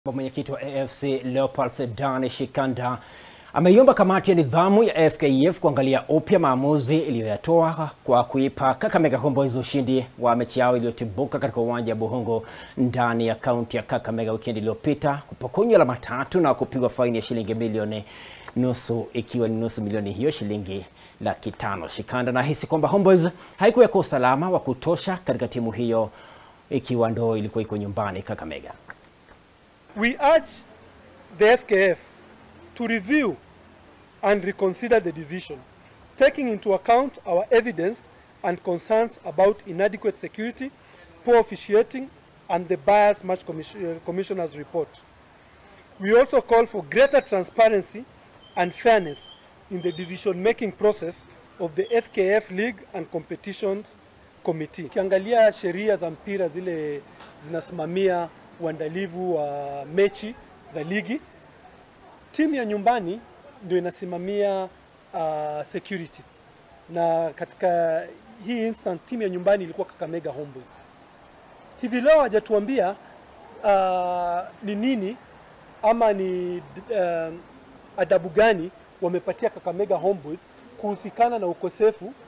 Mwenyekiti wa AFC Leopards Sedan Shikanda ameiomba kamati ya nidhamu ya FKF kuangalia upya maamuzi iliyoyatoa kwa kuipa Kakamega Homeboyz ushindi wa mechi yao iliyotibuka katika uwanja wa Buhungu ndani ya kaunti ya Kakamega wikendi iliyopita, kupokonywa alama tatu na kupigwa faini ya shilingi milioni nusu, ikiwa ni nusu milioni hiyo shilingi laki tano. Shikanda anahisi kwamba Homeboyz haikuweka usalama wa kutosha katika timu hiyo, ikiwa ndo ilikuwa iko nyumbani Kakamega. We urge the FKF to review and reconsider the decision, taking into account our evidence and concerns about inadequate security, poor officiating, and the biased match commission, commissioner's report. We also call for greater transparency and fairness in the decision-making process of the FKF League and Competitions Committee. Ukiangalia sheria za mpira zile zinasimamia uandalivu wa mechi za ligi, timu ya nyumbani ndio inasimamia uh, security, na katika hii instant timu ya nyumbani ilikuwa Kakamega Homeboyz. Hivi leo hajatuambia uh, ni nini ama ni uh, adabu gani wamepatia Kakamega Homeboyz kuhusikana na ukosefu